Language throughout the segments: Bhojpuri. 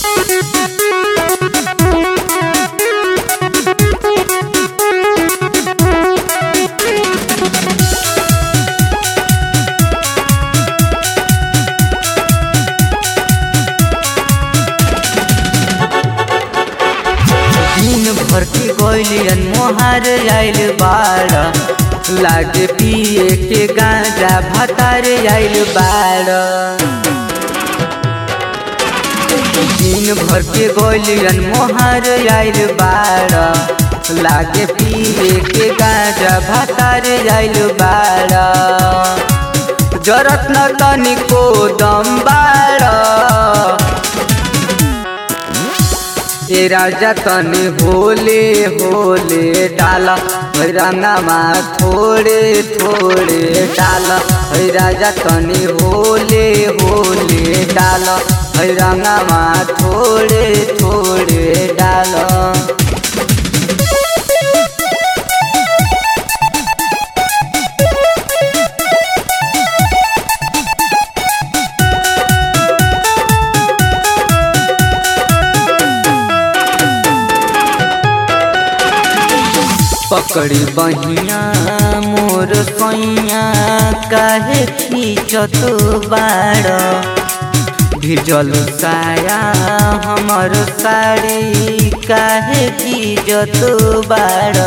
दिन भर के गोलियन मोहर आइल बाड़ लागे पिए के गांजा भतार आइल बाड़ दिन भर के गोलियन मोहर आइल बाड़ लागे पिए के गांजा भतार आइल बाड़ जरत न तनिको दम बाड़ ए राजा तनी होले होले डाला है रंगामा थोड़े थोड़े डाला है राजा तनी होले होले डाला है रंगामा थोड़े थोड़े डाला पकड़ी बहिया मोर सैया काहे खींचत बाड़ भिजल साया हमर साड़ी काहे खींचत बाड़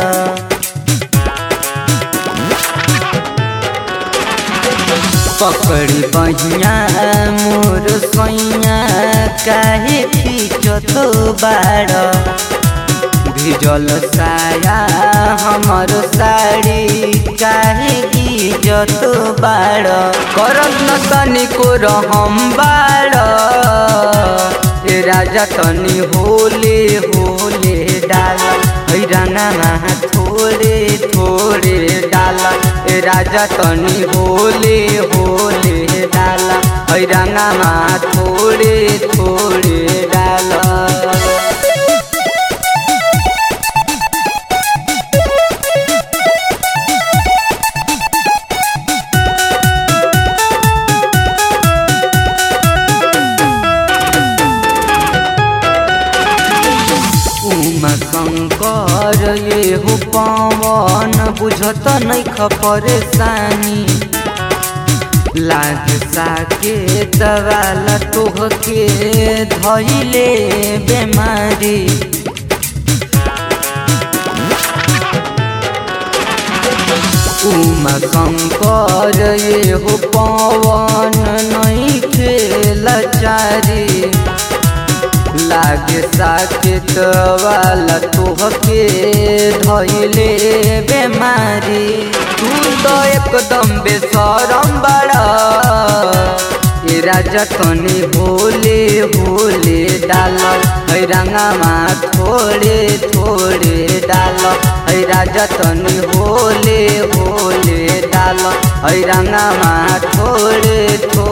पकड़ी बहिया मोर सैया काहे खींचत बाड़ भिजल साया हमर साड़ी काहे इज्जत बाड़ करत न तनिको रहम बाड़ ए राजा तनी होले होले डाल है रंगामा थोड़े थोड़े डाल ए राजा तनी होले होले डाल है रंगामा थोड़े थोड़े डाल उमा शंकर ये हो पवन बुझत नहीं परेशानी लाग साके दवाला तोह के धैले बेमारी उमा शंकर ये हो पवन नहीं खेला चारी लागे साकेत वाला तोहके धैले बेमारी तू तो एकदम बेसरम बड़ा ए राजा तनी होले होले डाल है रंगामा थोड़े थोड़े डाल है राजा तनी होले होले डाल है रंगामा थोड़े थोड़े